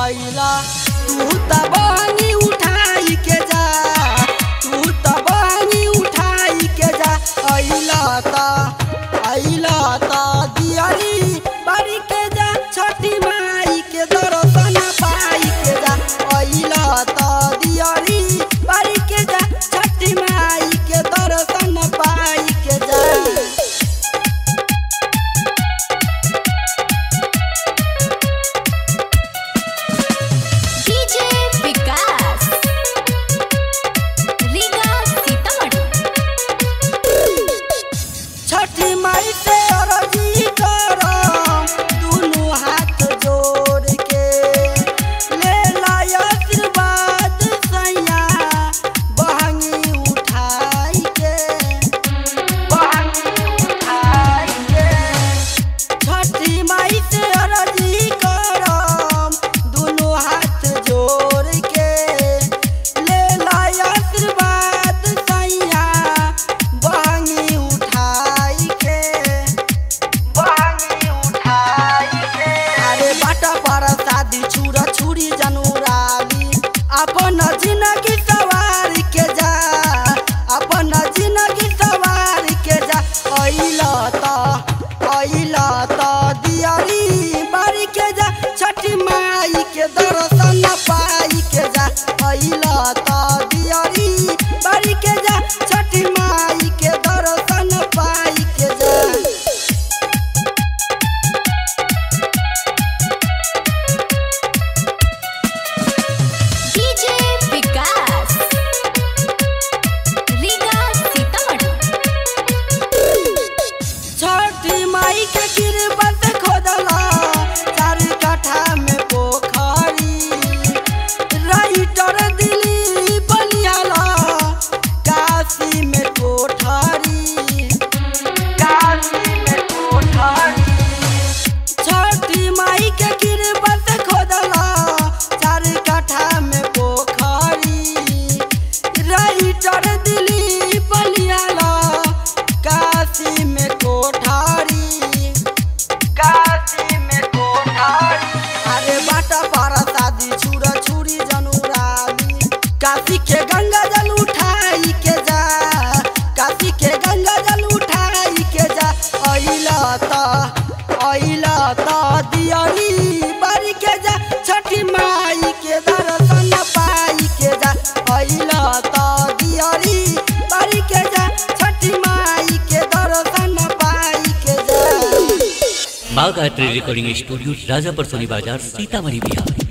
अइला तू त बहनी उठाई के जा तू त बहनी उठाई के जा अइला त अइला त दियारी बारी के जा छठी माई के दर्शन पाई के जा अइला त दियारी बारी के जा छठी माई के दर्शन पाई के जा डीजे विकास रीगा सीतामढ़ी छठी माई से अरजी करम दुनू हाथ जोड़ के ले लाय आशीर्वाद सैया बहंगी उठाई के बहंगी उठाई के छठी माई से अरजी करम दुनू हाथ जोड़ के ले लाय आशीर्वाद सैया बहंगी उठाई के बहंगी उठाई के अरे बाटा पर शादी छुरा छुरी जनुराली अपन जिंदगी सवार के जा अपन जिंदगी सवार के जा अइला त अइला त दियारी बारी के जा छठी माई के दर्शन पाई के जा अइला त दियारी बारी के जा छठी माई के दर्शन पाई के जा डीजे विकास रीगा सीतामढ़ी छठी माई के गिरबत खोदला चार कट्ठा में पोखरी राइटर दिली बलियाला काशी में कोठरी काशी में कोठरी छठी माई के गिरबत खोदला चार कट्ठा में पोखरी राइटर दिली बलियाला काशी में कोठारी काशी में कोठारी अरे बाटा पर शादी छुरा छुरी जनुराली काशी के गंगा जल उठाई के जा काशी के गंगा जल उठाई के जा अइला त अइला त दियारी बारी के जा छठी माई के दर्शन पाई के जा अइला त दियारी बारी के जा छठी माई के दर्शन पाई के जा बाघ आर्ट्री रिकॉर्डिंग स्टूडियो राजापर सोनी बाजार सीतामढ़ी बिहार